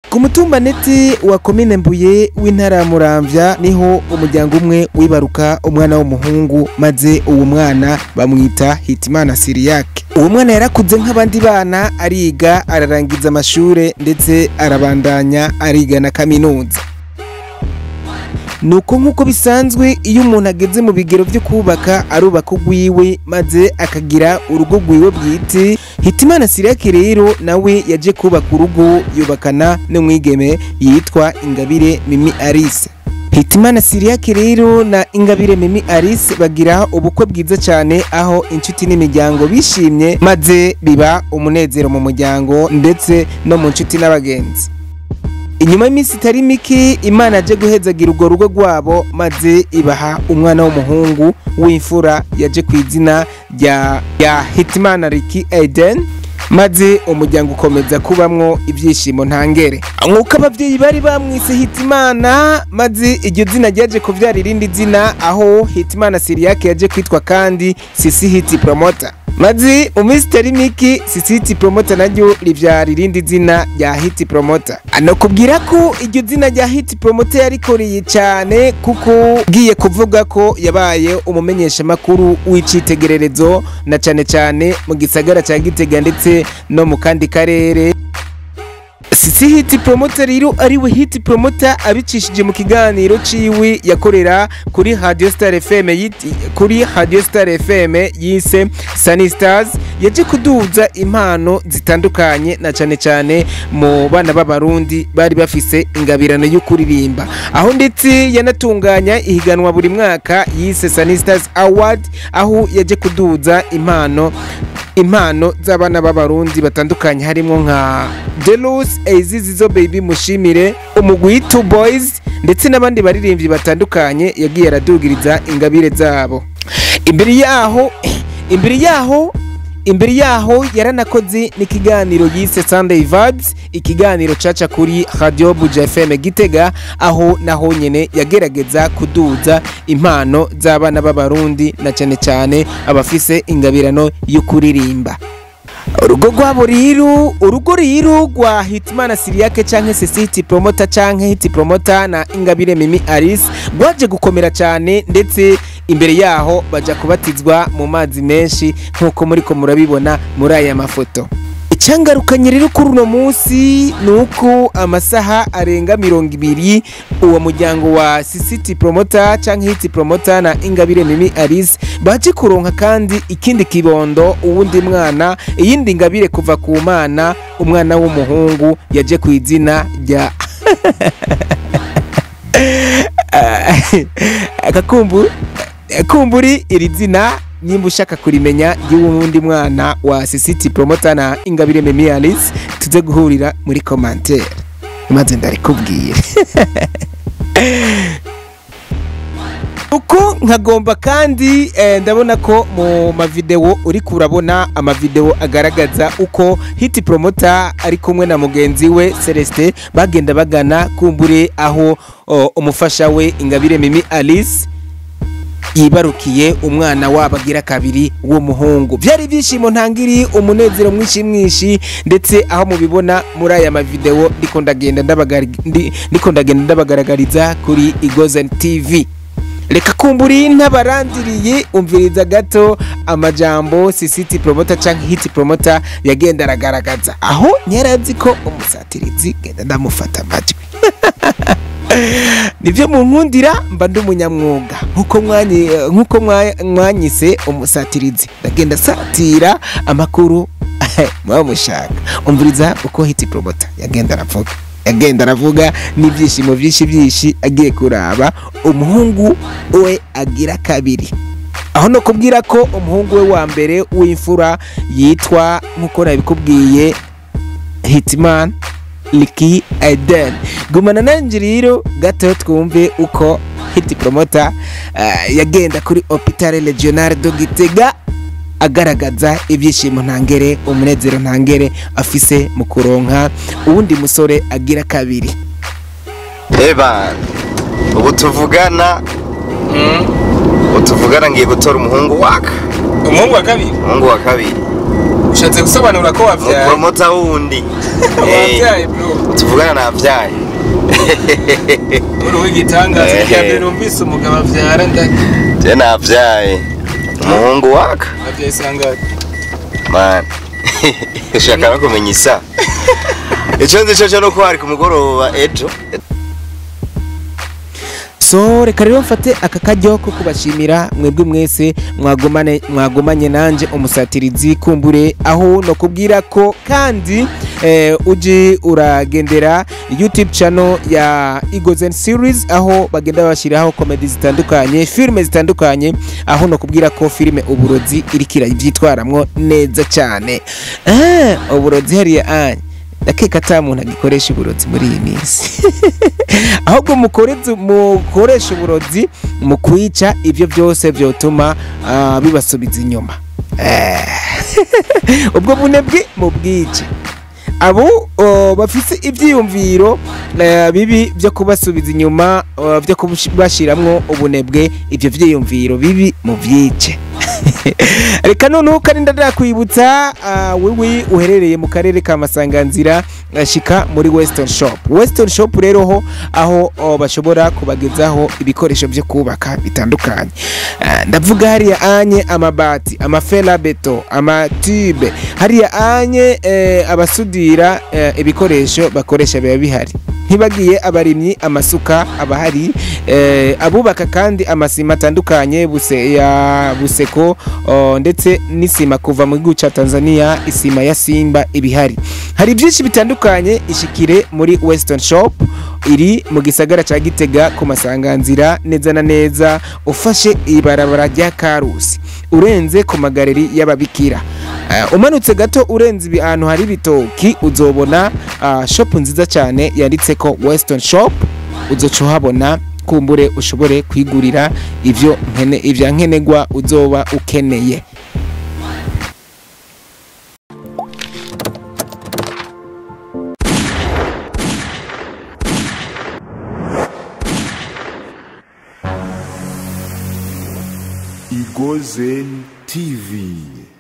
ku mutumba neti wa komine mbuye w'intara ya muramvya niho umuryango umwe wibaruka umwana w'umuhungu maze uwo mwana bamwita hitimana siriyake uwo mwana yarakuze nk'abandi bana ariga ararangiza amashure ndetse arabandanya ariga na kaminuza nuko nk'uko bisanzwe iyo umuntu ageze mu bigero byo kubaka arubaka ugwiwe maze akagira urugo rwiwe bwite hitimana siriyake rero nawe yaje kubaka urugo yubakana n'umwigeme yitwa ingabire mimi arise hitimana siriyake rero na ingabire mimi arise bagira ubukwe bwiza cyane aho inshuti n'imiryango bishimye maze biba umunezero mu muryango ndetse no mu nshuti n'abagenzi inyuma y'iminsi itari mike imana yaje guhezagira urwo rugo rwabo maze ibaha umwana w'umuhungu w'imfura yaje ku izina rya rya hitimana riki eden maze umuryango ukomeza kubamwo ibyishimo ntangere nk'uko ababyeyi bari bamwise hitimana maze iryo zina ryaje kubyara irindi zina aho hitimana siriyake yaje kwitwa kandi sisi hiti promota maze mu minsi itari mike sisi hiti promota naryo ribyara irindi zina rya hiti promota anakubwira ko iryo zina rya hiti promota yarikoreye cyane kuko ugiye kuvuga ko yabaye umumenyeshamakuru w'icyitegererezo na cyane cyane mu gisagara cya gitega ndetse no mu kandi karere sisi hiti promota rero ariwe hiti promota abicishije mu kiganiro ciwe yakorera kuri radio star fm yiti kuri radio star fm yise sunny stars yaje kuduza impano zitandukanye na cyane cyane mu bana b'abarundi bari bafise ingabirano yo kuririmba aho ndetse yanatunganya ihiganwa buri mwaka yise sunny stars award aho yaje kuduza impano impano z'abana b'abarundi batandukanye harimo nka Delus Eizizo Baby Mushimire umugwi Two Boys ndetse n'abandi baririmbyi batandukanye yagiye aradugiriza ingabire zabo imbere yaho imbere yaho imbere yaho yaranakoze n'ikiganiro yise Sunday Vibes ikiganiro caca kuri Radio Buja FM Gitega aho naho nyene yagerageza kuduza impano z'abana b'abarundi na cyane cyane abafise ingabirano yo kuririmba urugo rwabo rero urugo rero rwa hitimana siriyake cyangwa se hiti promota cyangwa hiti promota na ingabire mimi alice rwaje gukomera cyane ndetse imbere yaho bajya kubatizwa mu mazi menshi nk'uko muri ko murabibona muri aya mafoto icyangarukanye rero kuri uno munsi ni uko amasaha arenga mirongo ibiri uwo muryango wa sisiti promota cyangwa hiti promota na ingabire mimi alice baje kuronka kandi ikindi kibondo uwundi mwana iyindi ngabire kuva ku mana umwana w'umuhungu yaje ku izina rya akakumbu kumburi iri zina nimba ushaka kurimenya ry'uwundi mwana wa sisiti promota na ingabire mimi alice tuze guhurira muri komantere maze ndarikubwire uko nkagomba kandi eh, ndabona ko mu mavideo uri kurabona amavideo agaragaza uko hiti promota ari kumwe na mugenzi we Celestin bagenda bagana kumbure aho oh, umufasha we ingabire mimi alice yibarukiye umwana wabo agira kabiri w'umuhungu byari ibyishimo ntangiri umunezero mwinshi mwinshi ndetse aho mubibona muri aya mavideo ndiko ndagenda ndabagari- ndi- ndiko ndagenda ndabagaragariza kuri igozen tv reka kumburi ntabarandiriye umviriza gato amajambo sisiti promota cyangwa hiti promota yagenda aragaragaza aho ntiyarazi ko umusatirizi genda ndamufata amajwi nibyo mu nkundira mba ndi umunyamwuga nk'uko mwanyi- nk'uko mwa- mwanyise umusatirizi ndagenda satira amakuru muba mushaka umviriza uko hiti promota yagenda aravuga yagenda aravuga n'ibyishimo byinshi byinshi agiye kuraba umuhungu we agira kabiri aho no kubwira ko umuhungu we wa mbere w'imfura yitwa nk'uko nabikubwiye hitman Liki Eden gumana nanjye rero gato twumve uko hiti promota uh, yagenda kuri hopitale regionale do Gitega agaragaza ibyishimo ntangere umunezero ntangere afise mu kuronka uwundi musore agira kabiri Evan ubu tuvugana ubu tuvugana ngiye gutora umuhungu waka umuhungu wa kabiri umuhungu wa kabiri ushatse gusobanura ko wavyaye umupromota wundi Eh, wavyaye bro tuvugana navyaye uri w'igitangaza Eh. irya mbere numvise umugabo avyara nda je navyaye umuhungu waka avyaye sangati man ushaka no kumenya isa ico nzi co co nuko hari ku mugoroba ejo so reka rero mfate aka karyo ko kubashimira mwebwe mwese mwagumane mwagumanye nanje umusatirizi kumbure aho no kubwira ko kandi eh, uje uragendera youtube channel ya Eagles series aho bagenda bashyiraho komedi zitandukanye filime zitandukanye aho no kubwira ko filime uburozi irikira ibyitwaramwo neza cyane ah, uburozi hariya anya ndakeka ata muntu agikoresha uburozi muri iyi minsi ahubwo mukoreze- mukoresha uburozi mu kwica ibyo byose byotuma ah, bibasubiza inyuma Eh. ubwo bunebwe mu bwice abo oh, bafise ibyiyumviro eh, bibi byo kubasubiza inyuma oh, byo kubashiramwo ubunebwe ibyo byiyumviro bibi mu byice reka noneho kandi ndadakwibutsa ah, wewe uherereye mu karere ka masanganzira ashika muri western shop western shop rero ho aho oh, bashobora kubagezaho ibikoresho byo kubaka bitandukanye Ah, ndavuga hariya anye amabati amafera beto amatube hariya anye eh, abasudira eh, ibikoresho bakoresha biba bihari ntibagiye abarimyi amasuka abahari eh, abubaka kandi amasima atandukanye buse, ya buseko oh, ndetse n'isima kuva mu gihugu cya tanzania isima ya simba ibihari hari byinshi bitandukanye ishikire muri western shop iri mu gisagara cya gitega ku masanganzira neza na neza ufashe ibarabara rya karusi urenze ku magareri y'ababikira Eh, umanutse gato urenze ibi- ahantu hari ibitoki uzobona ah, shop nziza cyane yanditse ko western shop uzoca uhabona kumbure ushobore kwigurira ivyo nkene ivya nkenegwa uzoba ukeneye Igozen TV.